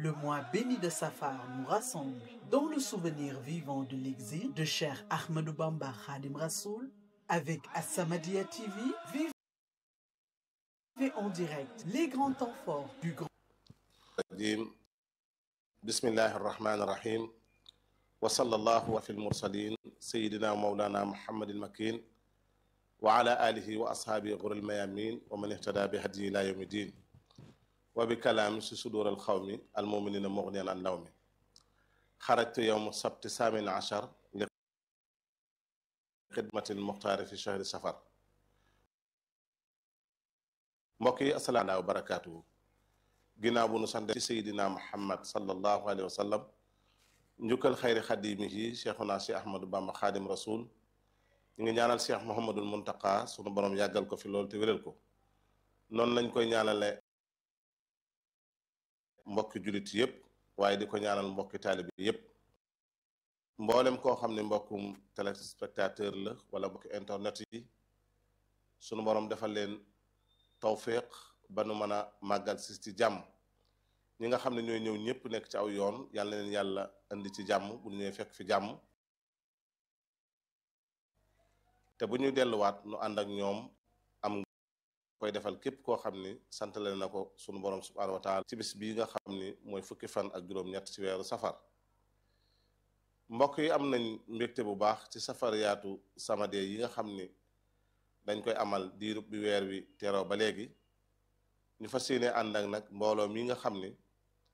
Le mois béni de Safar nous rassemble dans le souvenir vivant de l'exil de Cheikh Ahmadou Bamba Khadim Rassoul avec As-Samadiyya TV. Vivez en direct les grands temps forts du grand الرجيم بسم الله الرحمن الرحيم وصلى الله في المرسلين سيدنا ومولانا محمد المكين وعلى آله وأصحابه غر الميامين ومن اهتدى بهديه إلى يوم الدين وبكلام في صدور القوم المؤمنين مغنيا عن لوم خرجت يوم السبت الثامن عشر لخدمة المختار في شهر سفر mbokk assalaamu aleykum wa barakaatuhu ginnaaw bu nu sant ci seydina muhammad sallallahu alayhi wa sallam njukkal xayri xadimihi cheikhuna cheikh ahmadou bamba xaadim rasul ñu ngi ñaanal cheikh mohamadul muntaka sunu borom yàggal ko fi loolu te wéral ko noonu lañ koy ñaanale mbokki julit yépp waaye di ko ñaanal mbokki taalibi yépp mboolem koo xam ne mbokkum téléspectateur la wala mbokki internet yi sunu borom defal leen tawfiq ba nu mën a màggal si ci jàmm ñi nga xam ne ñooy ñëw ñëpp nekk ci aw yoon yàlla na leen yàlla indi ci jàmm bu ñu ñëwee fekk fi jàmm te bu ñuy delluwaat nu ànd ak ñoom am koy defal képp koo xam ni santale na ko sunu borom subhanahu wa taala ci bis bii nga xam ni mooy fukki fan ak juróom-ñett ci weeru safar mbokk yi am nañ mbégte bu baax ci safar yaatu Samadiyya yi nga xam ni dañ koy amal diirub bi weer wi teroo ba léegi ñu fas yéene ànd ak nag mbooloo mi nga xam ni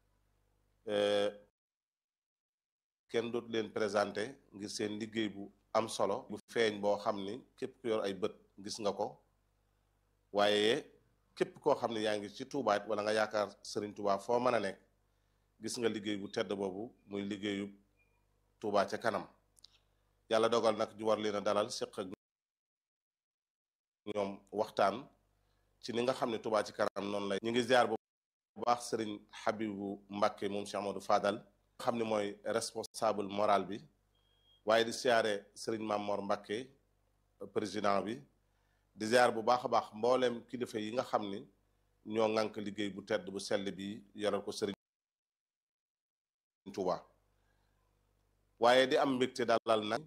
kenn dootu leen présenté ngir seen liggéey bu am solo bu feeñ boo xam ni képp ku yor ay bët gis nga ko waaye képp koo xam ne yaa ngi ci tuubaat wala nga yaakaar sëriñ Tuubaa foo mën a nekk gis nga liggéey bu tedd boobu muy liggéeyu Tuubaa ca kanam yàlla dogal nag ñu war leen a dalal séq ak ñoom waxtaan ci ni nga xam ne Touba ci kanam noonu lay ñu ngi ziar bu baax sëriñ Habibu Mbàkke moom Cheikh Amadou Fadal nga xam ne mooy responsable moral bi waaye di siyaare sëriñ Mamor Mbàkke président bi di ziar bu baax a baax mbooleem kilifa yi nga xam ni ñoo ŋànk liggéey bu tedd bu sell bi yoral ko sëriñ Touba waaye di am mbégte dalal nag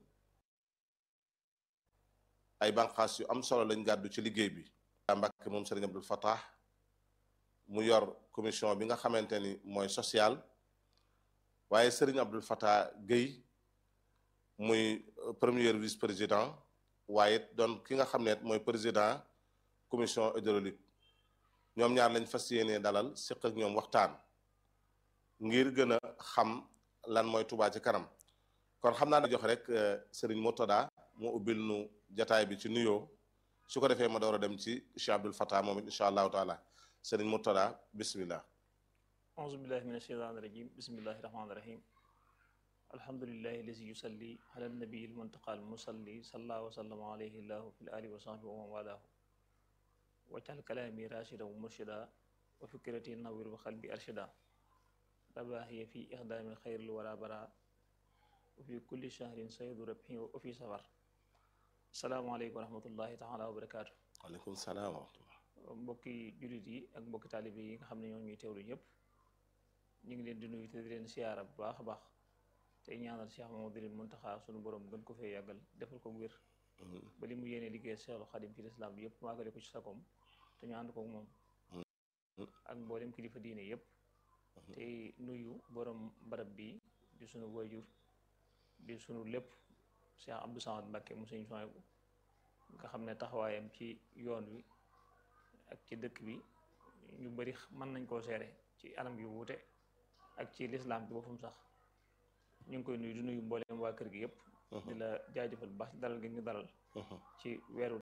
ay banqaas yu am solo lañ gàddu ci liggéey bi Mbàkke moom Sëriñ Abdul Fattah mu yor commission bi nga xamante ni mooy social waaye Sëriñ Abdul Fattah Guèye muy premier vice président waaye doon ki nga xam ne mooy président commission hydraulique ñoom ñaar lañ fas yéenee dalal séq ak ñoom waxtaan ngir gën a xam lan mooy Touba ci kanam kon xam naa da jox rek Sëriñ Murtada mu ubbil nu jataay bi ci nuyoo su ko defee ma door a dem ci Cheikh Abdul Fattah moom it incha allahu taala sëriñ Murtada bismillah auzu billahi min asheytaan irajim bismillahi rahmaani rahim alhamdulilahi lazi yusalli ala nabii almuntaqa almusalli salla wa sallama alayhi llahu fi l ali wa sahbi wa man walaahu wajal kalaami rachida wa murshida wa fikrati nawir wa qalbi arshida rabaahiya fi ixdaami xayril wara bara wa fi kulli shahrin saydu rabhi wa fi safar salaamaaleykum wa rahmatullahi taala wa barakaatu waaleykum salaam wa rahmatullah mbokki jullit yi ak mbokki taalibe yi nga xam ne ñoo ñuy teewlu ñëpp ñu ngi leen di nuyu te di leen siyaara bu baax a baax tey ñaanal Cheikh Mamadou Muntaxa sunu borom gën ko fee yàggal defal ko wér ba li mu yéene liggéey Cheikhul Xadim ci lislaam bi yëpp maagale ko ci sakom te ñu ànd ko moom ak mboolem kilifa diine yëpp tey nuyu borom barab bi di sunu wajur di sunu lépp Cheikh Abdou Samad Mbàkke mu sëñ Sohaybu nga xam ne taxawaayam ci yoon wi ak ci dëkk bi ñu bari mën nañ koo seere ci anam yu wuute ak ci lislaam bi boppam sax ñu ngi koy nuyu di nuyu mbooleem waa kër gi yëpp di la jaajëfal bu baax dalal gi ñu dalal ci weeru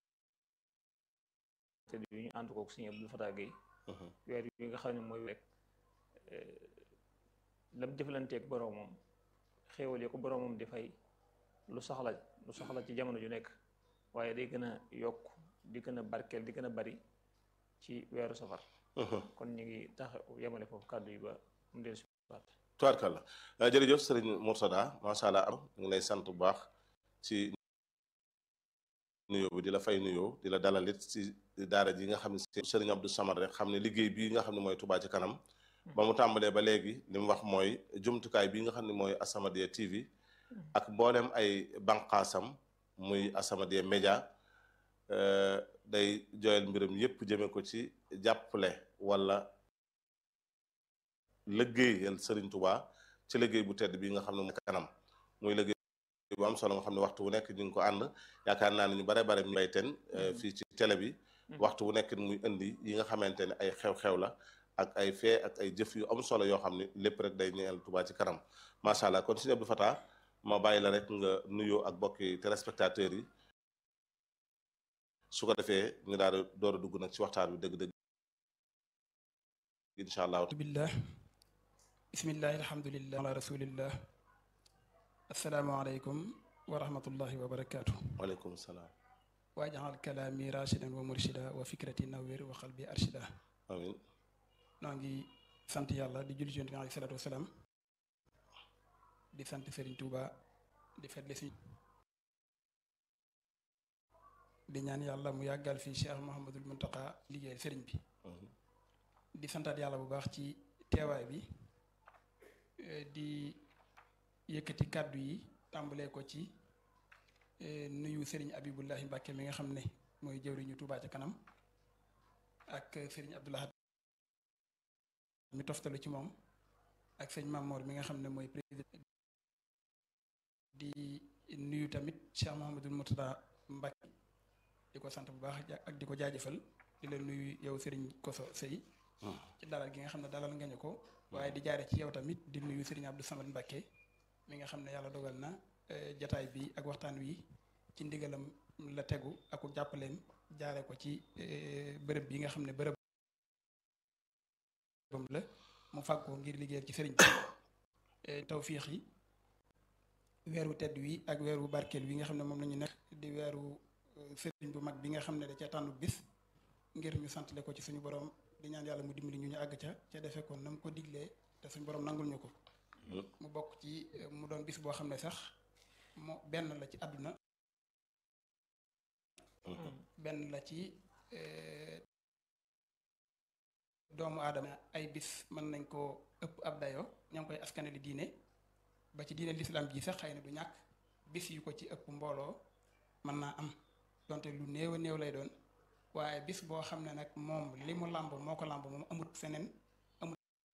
te yu ñu ànd kook sëñ Abdul Fattah Guèye weer yi nga xam ne mooy rek lam jëflanteeg boroomam xéewal yi ko boroomam di fay lu soxla lu soxla ci jamono ju nekk waaye day gën a yokk di gën a barkeel di gën a bari ci weeru safar kon ñu ngi tax yemale foofu kàddu yi ba mu del si waat tubaarkàlla jërëjëf sëriñ Murtada macha allah am ñu ngi lay sant bu baax ci nuyoo bi di la fay nuyoo di la dalal it ci daara ji nga xam ne sëriñ Abdou Samad rek xam ne liggéey bii nga xam ne mooy Touba ci kanam ba mu tàmbalee ba léegi li mu wax mooy jumtukaay bi nga xam ne mooy As-Samadiyya TV ak mboolem ay banqaasam muy As-Samadiyya Média day joyal mbiram yépp jëme ko ci jàppale wala liggéeyal Serigne Touba ci liggéey bu tedd bi nga xam ne mu kanam muy liggéey bu am solo nga xam ne waxtu bu nekk ñu ngi ko ànd yaakaar naa ne ñu bare bare ñu bay ten fii ci télé bi waxtu bu nekk muy indi yi nga xamante ne ay xew-xew la ak ay fee ak ay jëf yu am solo yoo xam ne lépp rek day ñeel Touba ci kanam macha allah kon Serigne Abdou Fatah ma bàyyi la rek nga nuyoo ak bokki téléspectateurs yi su ko defee ñu daal di door a dugg nag ci waxtaan bi dëgg-dëgg incha allah billah bismillahi alhamdulillah ala rasulillah asalaamaaleykum wa rahmatullahi wa barakaatu waaleykum salaam waajaxal kalaami rashidan wa murshida wa fikrati nawir wa qalbi arshida amin noo ngi sant yàlla di julli ci yonent bi alayhi salaatu wasalaam di sant Serigne Touba di fetli suñ di ñaan yàlla mu yàggal fii Cheikh Mouhamadul Muntaqa liggéey Serigne bi di santaat yàlla bu baax ci teewaay bi di yëkkati kàddu yi tàmbalee ko ci nuyu Serigne Abibullahi Mbàkke mi nga xam ne mooy jëwriñu Touba ca kanam ak Serigne Abdoulahat mi toftalu ci moom ak sëñ Mamoor mi nga xam ne mooy président di nuyu tamit Cheikh Mouhamadul Murtada Mbàkke di ko sant bu baax ak di ko jaajëfal di la nuyu yow Serigne Koso Sey ci dalal gi nga xam ne dalal nga ñu ko waaye di jaare ci yow tamit di nuyu Serigne Abdou Samad Mbacke mi nga xam ne yàlla dogal na jataay bi ak waxtaan wi ci ndigalam la tegu ak jàppaleem jaare ko ci bërëb bi nga xam ne bërëb la mu fàgg ko ngir liggéeyal ci sëriñ bi tawfiix yi weeru tedd wi ak weeru barkeel wi nga xam ne moom la ñu nekk di weeru sëriñ bu mag bi nga xam ne da ca tànnu bis ngir ñu santale ko ci suñu borom di ñaan yàlla mu dimbali ñu ñu àgg ca ca defee ko na mu ko diglee te suñu borom nangul ñu ko mu bokk ci mu doon bis boo xam ne sax moo benn la ci àdduna benn la ci doomu aadama ay bis mën nañ koo ëpp ab dayo ña ngi koy askane li diine ba ci diine lislaam ji sax xëy na du ñàkk bis yu ko ci ëpp mbooloo mën naa am donte lu néew a néew lay doon waaye bis boo xam ne nag moom li mu làmb moo ko làmb moom amut feneen amut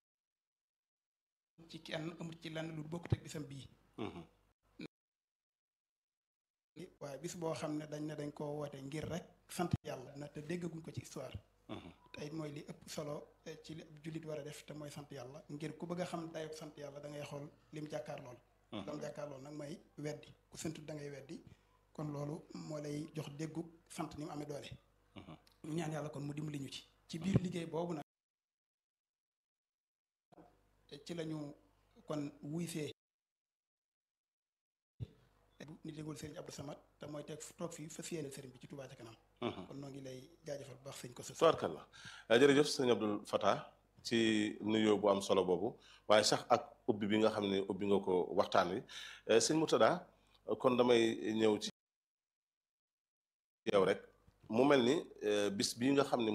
ci kenn amut ci lenn lu bokkut ak bisam bii waaye bis boo xam ne dañ ne dañ koo woote ngir rek sant yàlla na te déggaguñ ko ci histoire te it mooy li ëpp solo ci li jullit war a def te mooy sant yàlla ngir ku bëgg a xam dayob sant yàlla da ngay xool lim jàkkaar lool lam jàkkaar lool nag mooy weddi ku santut da ngay weddi kon loolu moo lay jox déggu sant ni mu amee doole ñu ñaan yàlla kon mu dimbali ñu ci ci biir liggéey boobu nag ci lañu kon wuy see ni dégul sëriñ Abdou Samad te mooy teg toog fii fas yéene sëriñ bi ci Touba ca kanam kon noo ngi lay jaajëfal bu baax sëñ ko sa tubaarkalla jërëjëf sëñ Abdou Fatah ci nuyoo bu am solo boobu waaye sax ak ubbi bi nga xam ne ubbi nga ko waxtaan wi sëñ Murtada kon damay ñëw ci yow rek mu mel ni bis bii nga xam ne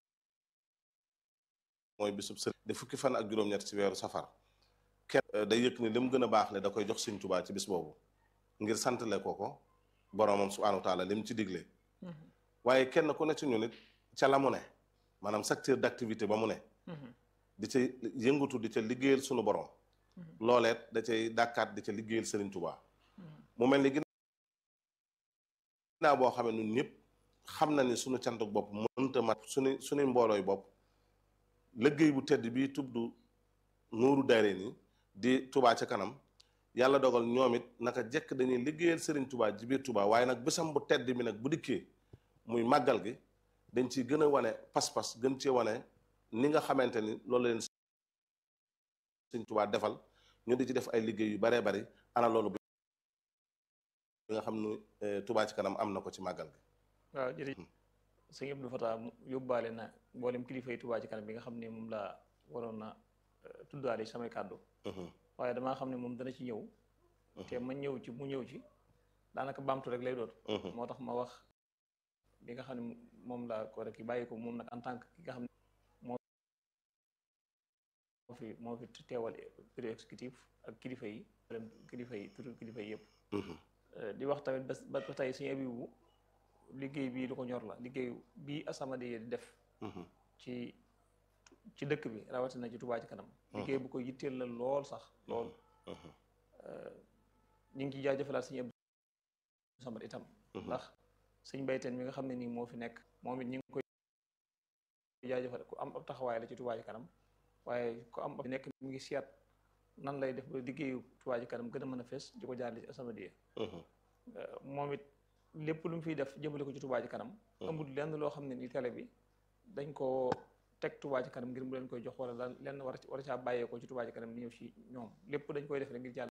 mooy bisub sëriñ de fukki fan ak juróom-ñett ci weeru safar kenn day yëg ni li mu gën a baax ne da koy jox sëñ Tuubaa ci bis boobu ngir santale ko ko boroomam subhaanahu wa taala li mu ci digle waaye kenn ku ne ci ñu nit ca la mu ne maanaam secteur d'activité ba mu ne di ca yëngatu di ca liggéeyal sunu borom looleet da cay dàkkaat di ca liggéeyal sëriñ Tuubaa mu mel ni ginnaaw boo xamee ñun ñëpp xam na ni suñu cantuk bopp mënta mat suñu suñuy mboolooy bopp liggéey bu tedd bii tudd nuuru dayre ni di Touba ca kanam yàlla dogal ñoom it naka jekk dañuy liggéeyal Serigne Touba ci biir Touba waaye nag bésam bu tedd mi nag bu dikkee muy màggal gi dañ ci gën a wane pas-pas gën cee wane ni nga xamante ni loolu leen Serigne Touba defal ñu di ci def ay liggéey yu baree bari ana loolu bi nga xam ni Touba ci kanam am na ko ci màggal gi waaw jërëjëf sëñ Abdou Fatah yóbbaale na mboolem kilifa yi Touba ci kanam bi nga xam ne moom laa waroon na tuddaale samay kàddu waaye damaa xam ne moom dana ci ñëw te ma ñëw ci mu ñëw ci daanaka baamtu rek lay doon moo tax ma wax bi nga xam ne moom laa ko rek bàyyi ko moom nag en tant que ki nga xam ne moo fi moo fi teewal bureau exécutif ak kilifa yi kilifa yi turu kilifa yi yëpp di wax tamit ba ba tey suñu Abibu liggéey bii lu ko ñor la liggéey bii As-Samadiyya di def ci ci dëkk bi rawatina ci Touba ci kanam liggéey bu ko yitteel la lool sax lool ñu ngi ciy jaajëfalaat suñu Abdou Samad itam ndax suñ bayteen mi nga xam ne nii moo fi nekk moom it ñu ngi koy jaajëfal ku am ab taxawaay la ci Touba ci kanam waaye ku am ab nekk mi ngi seet nan lay def ba liggéeyu Touba ci kanam gën a mën a fees di ko jaarale ci As-Samadiyya moom it lépp lu mu fiy def jëmale ko ci Touba ci kanam amul lenn loo xam ne ni télé bi dañ koo teg Touba ci kanam ngir mu leen koy jox wala lan lenn war war a caa bàyyeekoo ci Touba ci kanam ni ñëw ci ñoom lépp dañ koy def rek ngir jàll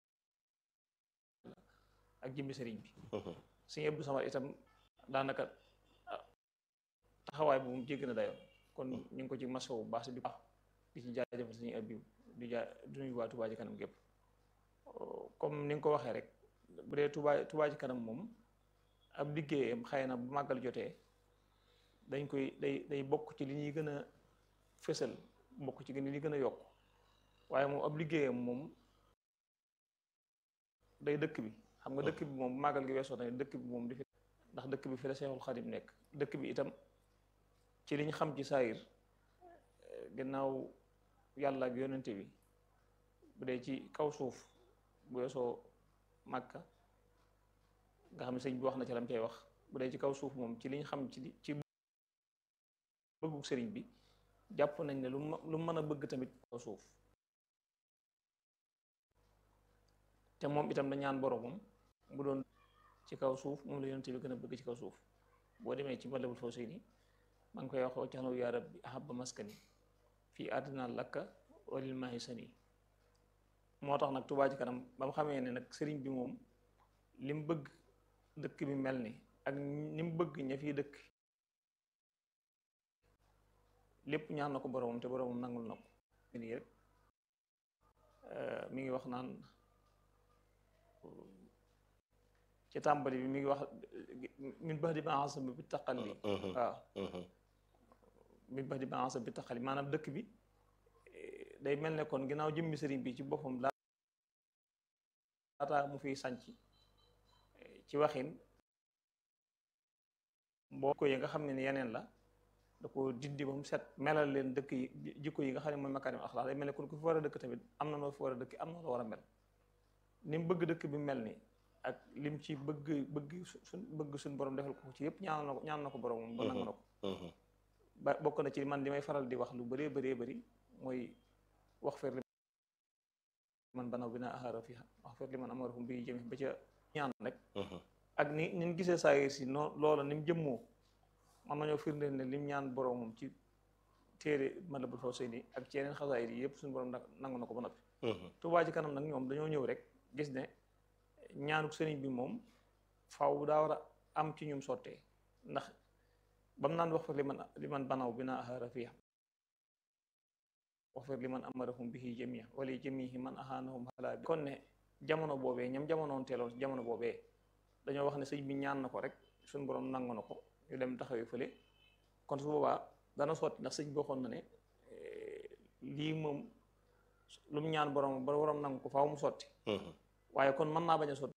ak jëmmi sëriñ bi suñu Abdou Samad itam daanaka taxawaay bu mu jégg na dayoo kon ñu ngi ko ci maso bu baax di baax di ci jaajëfal suñu Abdou di jaa di nuyu waa Touba ci kanam gépp comme ni nga ko waxee rek bu dee Touba Touba ci kanam moom ab liggéeyam xëy na bu màggal jotee dañ koy day day bokk ci li ñuy gën a fësal bokk ci li gën a yokk waaye moom ab liggéeyam moom day dëkk bi xam nga dëkk bi moom bu màggal gi weesoo tamit dëkk bi moom di fi ndax dëkk bi fi la Seexul Xadim nekk dëkk bi itam ci liñ xam ci saayir gannaaw yàlla ak yonente bi bu dee ci kaw suuf bu weesoo Màkka nga xam ne sëñ bi wax na ci lam cay wax bu dee ci kaw suuf moom ci liñ xam ci ci bëggu sëriñ bi jàpp nañ ne lu lu mën a bëgg tamit kaw suuf te moom itam da ñaan boromam mu doon ci kaw suuf moom la yonent bi gën a bëgg ci kaw suuf boo demee ci Matlabul Fawzayni maa ngi koy wax waccaxnaw yaa rabbi ahabba maskani fii àddina lakka walil maahi sani moo tax nag Touba ci kanam ba mu xamee ne nag sëriñ bi moom li mu bëgg dëkk bi mel ni ak ni mu bëgg ña fiy dëkk lépp ñaan na ko boromam te boromam nangul na ko nii rek mi ngi wax naan ci tàmbali bi mi ngi wax min bax di ba ansab bi taqali waaw min bax di ba ansab bi taqali maanaam dëkk bi day mel ne kon ginnaaw jëmmi sëriñ bi ci boppam laata mu fiy sànc ci waxin mboo ko yi nga xam ne ni yeneen la da ko dindi ba mu set melal leen dëkk yi jikko yi nga xam ne mooy makaarim axlaax day mel ne kon ku fi war a dëkk tamit am na noo fi war a dëkk am na loo war a mel ni mu bëgg dëkk bi mel ni ak lim ci bëgg bëgg suñ bëgg suñ borom defal ko ci yëpp ñaan na ko ñaan na ko borom ba nangu na ko ba bokk na ci man li may faral di wax lu bëree bëree bëri mooy wax fer li man banaw bi naa axaara fi wax fer li man amarahum bi jëme ba ca ñaan rek ak ni ni ñu gisee saayir si noo loola ni mu jëmmoo man nañoo firndeel ne lim ñaan boromam ci téere Matlabul Fawzayni ak ci yeneen xasaayir yi yëpp suñu borom nangu na ko ba noppi Touba ci kanam nag ñoom dañoo ñëw rek gis ne ñaanuk sëriñ bi moom faaw daa war a am ci ñum sottee ndax bam naan wax fa li man li man banaw bi naa axaara fiya wax fa li man amarahum bihi jamia wala jamihi man ahaanahum xalaa bi kon ne jamono boobee ñam jamonoon teeloon jamono boobee dañoo wax ne sëñ bi ñaan na ko rek suñu borom nangu na ko ñu dem taxawee fële kon su boobaa dana sotti ndax sëñ bi waxoon na ne lii moom lu mu ñaan borom ba borom nangu ko faaw mu sotti waaye kon mën naa bañ a sotti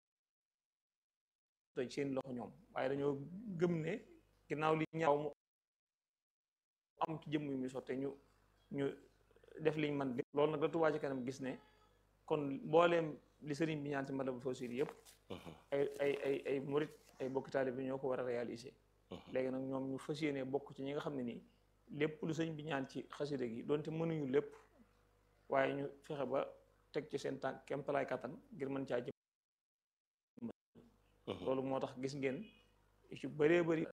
seen loxo ñoom waaye dañoo gëm ne ginnaaw li ñaaw mu am ci jëmm yu muy sotte ñu ñu def liñ man loolu nag la Touba ci kanam gis ne kon mbooleem li sëriñ bi ñaan ci Matlabul Fawzayni yëpp ay ay ay ay murit ay bokki taalibe bi ñoo ko war a réaliser léegi nag ñoom ñu fas yéene bokk ci ñi nga xam ne nii lépp lu sëñ bi ñaan ci xasida gi donte mënuñu lépp waaye ñu fexe ba teg ci seen tànk kemtalaay kattan ngir mën caa jëm loolu moo tax gis ngeen ci bëree bëri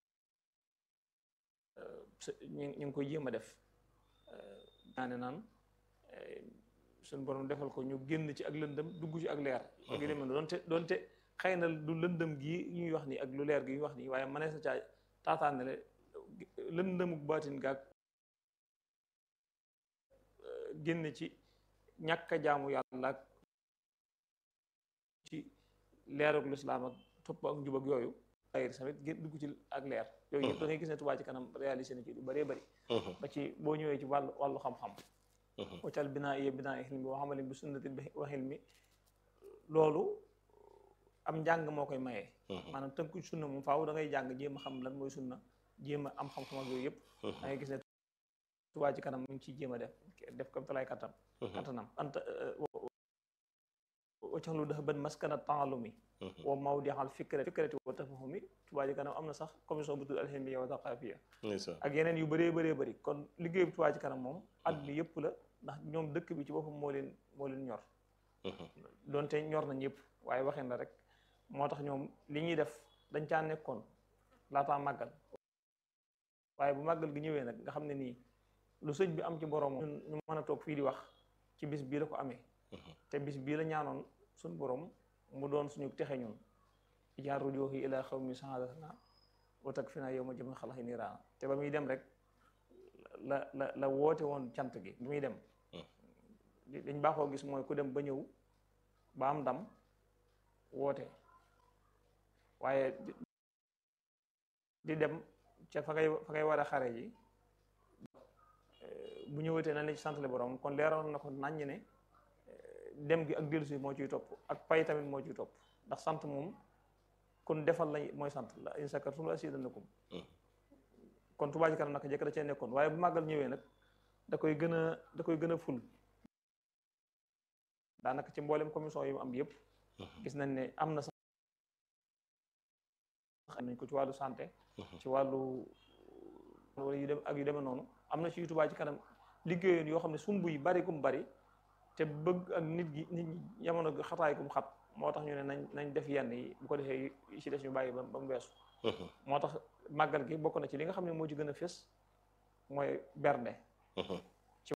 ñu ñu ngi koy jéem a def ñaane naan suñ borom defal ko ñu génn ci ak lëndëm dugg ci ak leer ak yu demee doonte doonte xëy na du lëndëm gii ñuy wax nii ak lu leer gi ñuy wax nii waaye mënees na caa taataanale lëndëmuk baatin gaag génn ci ñàkk a jaamu yàlla ak ci leeruk lislaam ak topp ak njub ak yooyu ayir tamit gén dugg ci ak leer yooyu yëpp da ngay gis ne Touba ci kanam réalisé na ci lu bëree bëri ba ci boo ñëwee ci wàllu wàllu xam-xam waccal binaa iya binaa xilmi wa xamali bi sunnati wa xilmi loolu am njàng moo koy mayee maanaam tënku sunna moom faaw da ngay jàng jéem a xam lan mooy sunna jéem a am xam-xam ak yooyu yëpp da ngay gis ne Touba ci kanam mu ngi ciy jéem a def def comme talaay kattam kattanam anta waccaxlu dafa bën maskana taalumi wa mawdixal fikrati fikrati wa tafahumi Touba ci kanam am na sax commission bu tudd alhimiya wa thaqafiya ak yeneen yu bëree bëree bëri kon liggéey bu Touba ci kanam moom at bi yëpp la ndax ñoom dëkk bi ci boppam moo leen moo leen ñor doonte ñor na ñëpp waaye waxin la rek moo tax ñoom li ñuy def dañ caa nekkoon laataa màggal waaye bu màggal gi ñëwee nag nga xam ne nii lu sëñ bi am ci borom ñu mën a toog fii di wax ci bis bii la ko amee te bis bii la ñaanoon suñ borom mu doon suñu texe ñun ijaar rujoohi ila xawmi sahadatana wa takfina yow ma jëma xalaxi niiraana te ba muy dem rek la la la woote woon cant gi bi muy dem dañ baaxoo gis mooy ku dem ba ñëw ba am ndam woote waaye di dem ca fa ngay fa ngay war a xare ji bu ñëwatee nañ la ci santale borom kon leeroon na ko naññ ne dem gi ak dellusi moo ciy topp ak pay tamit moo ciy topp ndax sant moom kon defal la mooy sant la in shakartum la azidannakum kon Touba ci kanam naka jëkk da cee nekkoon waaye bu màggal ñëwee nag da koy gën a da koy gën a ful daanaka ci mboolem commission yi mu am yëpp gis nañ ne am na sax nañ ko ci wàllu santé ci wàllu wala yu dem ak yu demee noonu am na ci Touba ci kanam liggéeyoon yoo xam ne sumb yi bari kum bari te bëgg ak nit gi nit ñi jamono gi xataay kum xat moo tax ñu ne nañ nañ def yenn yi bu ko defee yi ci des ñu bàyyi ba ba mu weesu moo tax màggal gi bokk na ci li nga xam ne moo ci gën a fés mooy bernde ci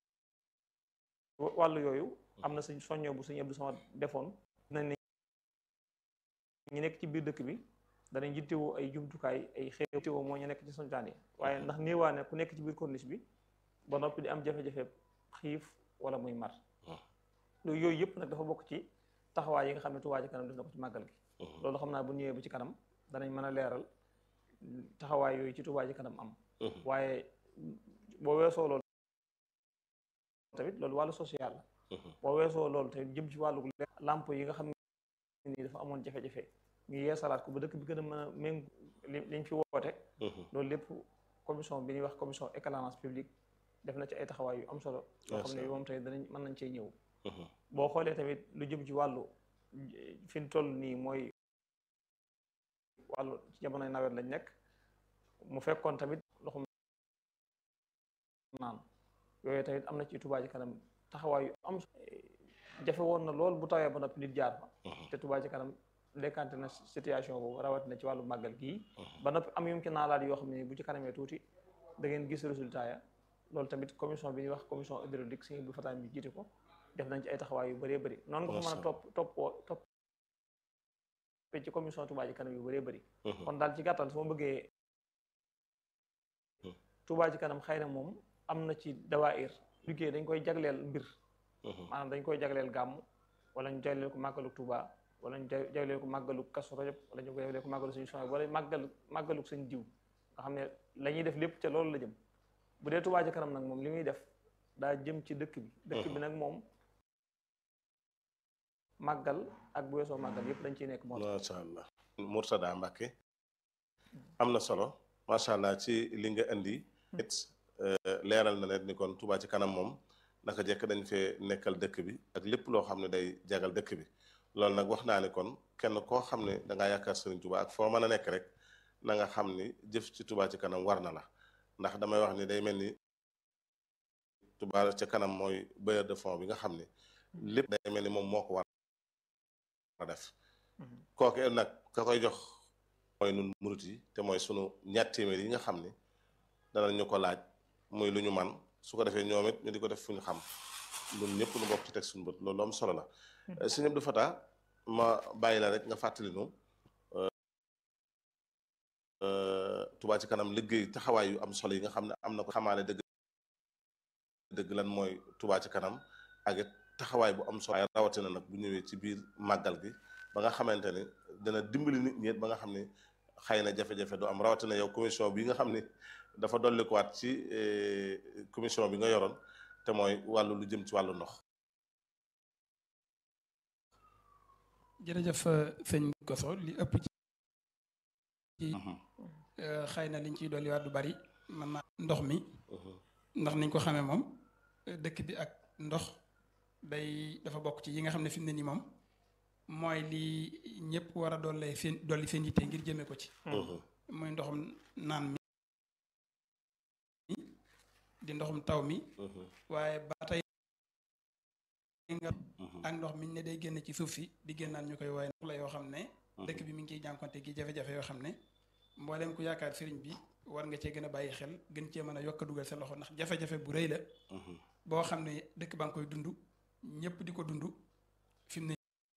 wàllu yooyu am na suñ soññoo bu suñu Abdou Samad defoon nañ ne ñi nekk ci biir dëkk bi danañ yittewoo ay jumtukaay ay xew yittewoo moo ñu nekk ci santaan yi waaye ndax néewaane ku nekk ci biir corniche bi ba noppi di am jafe-jafe xiif wala muy mar loolu yooyu yëpp nag dafa bokk ci taxawaay yi nga xam ne Touba ci kanam def na ko ci màggal gi loolu xam naa bu ñëwee ba ci kanam danañ mën a leeral taxawaay yooyu ci Touba ci kanam am waaye boo weesoo loolu tamit loolu wàllu social la boo weesoo loolu tamit jëm ci wàllu lamp yi nga xam ne nii dafa amoon jafe-jafe ñu yeesalaat ko ba dëkk bi gën a mën a méng liñ fi woote loolu lépp commission bi ñuy wax commission éclairage public def na ci ay taxawaay yu am solo yoo xam ne moom tamit danañ mën nañ cee ñëw boo xoolee tamit lu jëm ci wàllu fi ñu toll nii mooy wàllu ci jamonoy nawet lañ nekk mu fekkoon tamit ndoxum naan yooyu tamit am na ci Touba ci kanam taxawaay yu am jafe woon na lool bu tawee ba noppi nit jaar fa te Touba ci kanam décanté na situation boobu rawatina ci wàllu màggal gii ba noppi am yum ci naalaat yoo xam ne bu ci kanamee tuuti da ngeen gis résultat ya loolu tamit commission bi ñuy wax commission hydraulique Sëñ Abdou Fatah bi jiite ko def nañ ci ay taxawaay yu bëree bëri noonu nga ko mën a topp toppoo topp ci commission Touba ci kanam yu bëree bëri kon daal ci gàttal su ma bëggee Touba ci kanam xëy na moom am na ci dawaayir liggéey dañ koy jagleel mbir maanaam dañ koy jagleel gàmm wala ñu jagleel ko màggalu Touba wala ñu jagleel ko màggalu Kazu Rajab wala ñu jagleel ko màggalu suñu soxna wala màggal màggalu seen diw nga xam ne la ñuy def lépp ca loolu la jëm bu dee Touba ci kanam nag moom li muy def daa jëm ci dëkk bi dëkk bi nag moom màggal ak bu weesoo màggal yëpp dañ ciy nekk moo macha allah Mourtada Mbacke am na solo macha allah ci li nga indi it leeral na leen ni kon Touba ci kanam moom naka jekk dañ fee nekkal dëkk bi ak lépp loo xam ne day jagal dëkk bi loolu nag wax naa ne kon kenn koo xam ne da ngaa yaakaar Serigne Touba ak foo mën a nekk rek na nga xam ni jëf ci Touba ci kanam war na la ndax damay wax ni day mel ni Touba ci kanam mooy bailleur de fonds bi nga xam ni lépp day mel ni moom moo ko war a def kooke nag ka koy jox mooy nun murit yi te mooy sunu ñaar téeméer yi nga xam ni danañ ñu ko laaj muy lu ñu man su ko defee ñoom it ñu di ko def fu ñu xam ñun ñëpp ñu bokk ci teg suñu bët loolu am solo la Sëñ Abdou Fatah ma bàyyi la rek nga fàttali nu Touba ci kanam liggéey taxawaay yu am solo yi nga xam ne am na ko xamaale dëgg dëgg lan mooy Touba ci kanam ak it taxawaay bu am solo ay rawatina nag bu ñëwee ci biir màggal gi ba nga xamante ne dana dimbali nit ñi ba nga xam ne xëy na jafe-jafe du am rawatina yow commission bi nga xam ne dafa dollikuwaat ci commission bi nga yoroon te mooy wàllu lu jëm ci wàllu ndox jërëjëf sëñ Koso li ëpp ci xëy na liñ ciy dolli waat du bari man naa ndox mi ndax niñ ko xamee moom dëkk bi ak ndox day dafa bokk ci yi nga xam ne fi mu ne nii moom mooy li ñëpp war a dolli seen dolli seen yitte ngir jëmee ko ci muy ndoxum naan mi di ndoxum taw mi waaye ba tey nga ak ndox mi ne day génn ci suuf si di génnaan ñu koy waaye ndox la yoo xam ne dëkk bi mi ngi ciy jànkonte gi jafe-jafe yoo xam ne mbooleem ku yaakaar sëriñ bi war nga cee gën a bàyyi xel gën cee mën a yokk a dugal sa loxo ndax jafe-jafe bu rëy la boo xam ne dëkk ba nga koy dund ñëpp di ko dund fi mu ne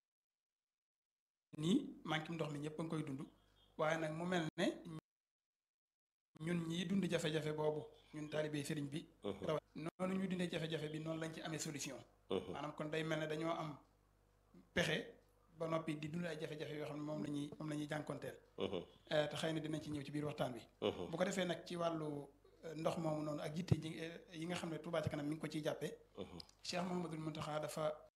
nii manqué ndox mi ñëpp a ngi koy dund waaye nag mu mel ne ñun ñii dund jafe-jafe boobu ñun taalibe sëriñ bi rawat noonu ñu dundee jafe-jafe bi noonu lañ ci amee solution maanaam kon day mel ne dañoo am pexe ba noppi di dund ay jafe-jafe yoo xam ne moom la ñuy moom la ñuy jànkonteel te xëy na dinañ ci ñëw ci biir waxtaan bi bu ko defee nag ci wàllu ndox moomu noonu ak yitte ji yi nga xam ne Touba ca kanam mi ngi ko ciy jàppee Cheikh Mouhamadoul Mountakha dafa